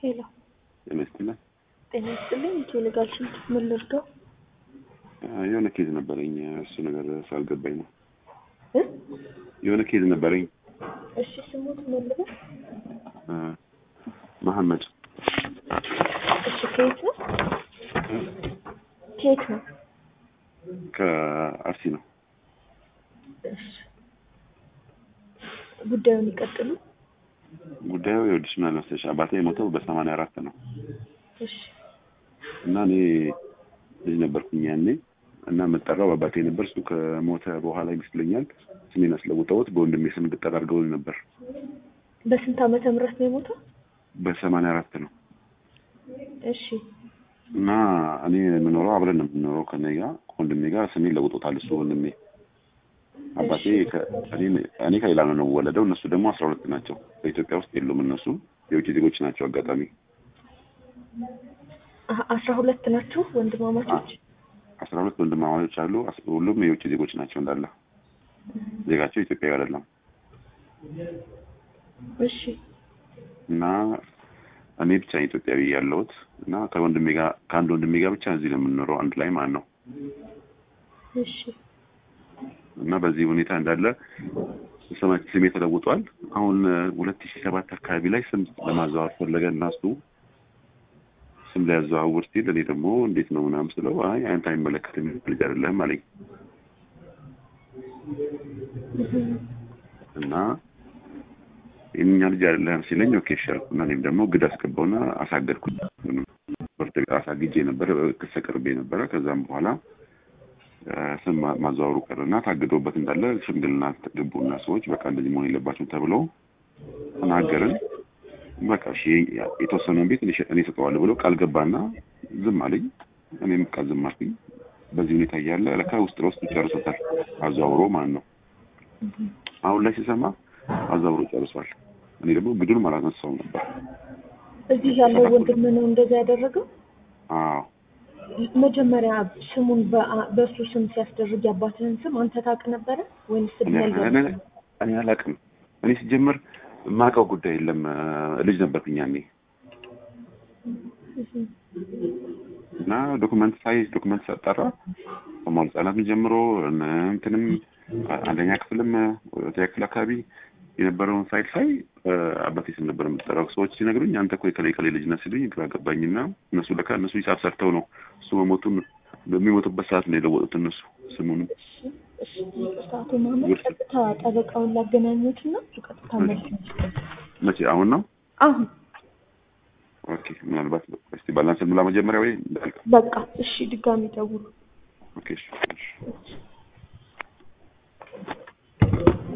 ሄሎ ጤና ይስጥልኝ። ጤና ይስጥልኝ። ኢትዮ ሌጋል ሽንት ምን ልርዳው? የሆነ ኬዝ ነበረኝ እሱ ነገር ስላልገባኝ ነው። እ? የሆነ ኬዝ ነበረኝ እሺ ስሙት ምን ልበል? እ፣ መሐመድ እሺ ከየት ነው? ከየት ነው? ከአርሲ ነው። እሺ ጉዳዩን ይቀጥሉ። ጉዳዩ የወዲሽ ምን አልመሰለሽ አባቴ የሞተው በሰማንያ አራት ነው እሺ እና እኔ ልጅ ነበርኩኝ ያኔ እና የምጠራው በአባቴ ነበር። እሱ ከሞተ በኋላ ይመስለኛል ስሜን አስለውጠውት በወንድሜ ስም እንድጠራ አድርገውኝ ነበር። በስንት ዓመተ ምህረት ነው የሞተው? በሰማንያ አራት ነው እሺ እና እኔ የምኖረው አብረን ነው የምንኖረው ከእኔ ጋር ከወንድሜ ጋር ስሜን ለውጦታል እሱ ወንድሜ። አባቴ ከ- እኔ- እኔ ከሌላ ነው ነው ወለደው። እነሱ ደግሞ አስራ ሁለት ናቸው። በኢትዮጵያ ውስጥ የሉም። እነሱ የውጭ ዜጎች ናቸው። አጋጣሚ አ- አስራ ሁለት ናችሁ ወንድማማቾች? አስራ ሁለት ወንድማማቾች አሉ። አስ- ሁሉም የውጭ ዜጎች ናቸው እንዳለ ዜጋቸው ኢትዮጵያዊ አይደለም። እሺ እና እኔ ብቻ ነኝ ኢትዮጵያዊ ያለሁት እና ከወንድሜ ጋር ከአንድ ወንድሜ ጋር ብቻ እዚህ ነው የምንኖረው አንድ ላይ ማለት ነው። እሺ እና በዚህ ሁኔታ እንዳለ ስማ- ስሜ ተለውጧል። አሁን ሁለት ሺህ ሰባት አካባቢ ላይ ስም ለማዘዋወር ፈለገ እና እሱ ስም ሊያዘዋውር ሲል እኔ ደግሞ እንዴት ነው ምናምን ስለው አይ አንተ አይመለከትም ልጅ አይደለህም አለኝ እና የእኛ ልጅ አይደለህም ሲለኝ ኦኬ እሺ አልኩ እና እኔም ደግሞ ግድ አስገባውና አሳገድኩት። ፍርድ ቤት አሳግጄ ነበረ፣ ክስ አቅርቤ ነበረ። ከዛም በኋላ እ፣ ስም ማ- ማዘዋወሩ ቀረና ታግዶበት እንዳለ ሽምግልና ገቡና ሰዎች በቃ እንደዚህ መሆን የለባቸውም ተብለው ተናገርን። በቃ እሺ የተወሰነውን ቤት እኔ- እኔ እሰጠዋለሁ ብሎ ቃል ገባና ዝም አለኝ። እኔም ቃል ዝም አልኩኝ። በዚህ ሁኔታ እያለ ለካ ውስጥ ለውስጥ ጨርሶታል አዘዋውሮ ማለት ነው። አሁን ላይ ሲሰማ አዘዋውሮ ጨርሷል። እኔ ደግሞ ግዱንም አላነሳውም ነበር። እዚህ ያለው ወንድም ነው እንደዛ ያደረገው? አዎ መጀመሪያ ስሙን በአ- በእሱ ስም ሲያስደርግ ያባትህን ስም አንተ ታውቅ ነበረ ወይንስ እኔ ያልገባ እኔ- እኔ አላውቅም። እኔ ሲጀመር የማውቀው ጉዳይ የለም። እ፣ ልጅ ነበርኩኝ ያኔ እና ዶክመንት ሳይ ዶክመንት ሳጣራ ከመዋዕለ ሕጻናትም ጀምሮ እነ እንትንም አንደኛ ክፍልም ሁለተኛ ክፍል አካባቢ የነበረውን ሳይት ሳይ እ፣ አባቴ ስም ነበር የምጠራው። ሰዎች ሲነግሩኝ አንተ እኮ የከሌ ከሌ ልጅ ነህ ሲሉኝ ግራ ገባኝና እነሱ ለካ እነሱ ሂሳብ ሰርተው ነው እሱ መሞቱን በሚሞቱበት ሰዓት ነው የለወጡት እነሱ ስሙንም እሺ ይቅርታ፣ አቶ መሀመድ ቀጥታ ጠበቃውን ላገናኙት እና እሱ ቀጥታ መልስ ይመስላል። መቼ አሁን ነው አሁን ኦኬ ምናልባት እስቲ ባላንስ ሙላ መጀመሪያ ወይ እንዳልክ በቃ እሺ፣ ድጋሚ ደውሉ። ኦኬ እሺ እሺ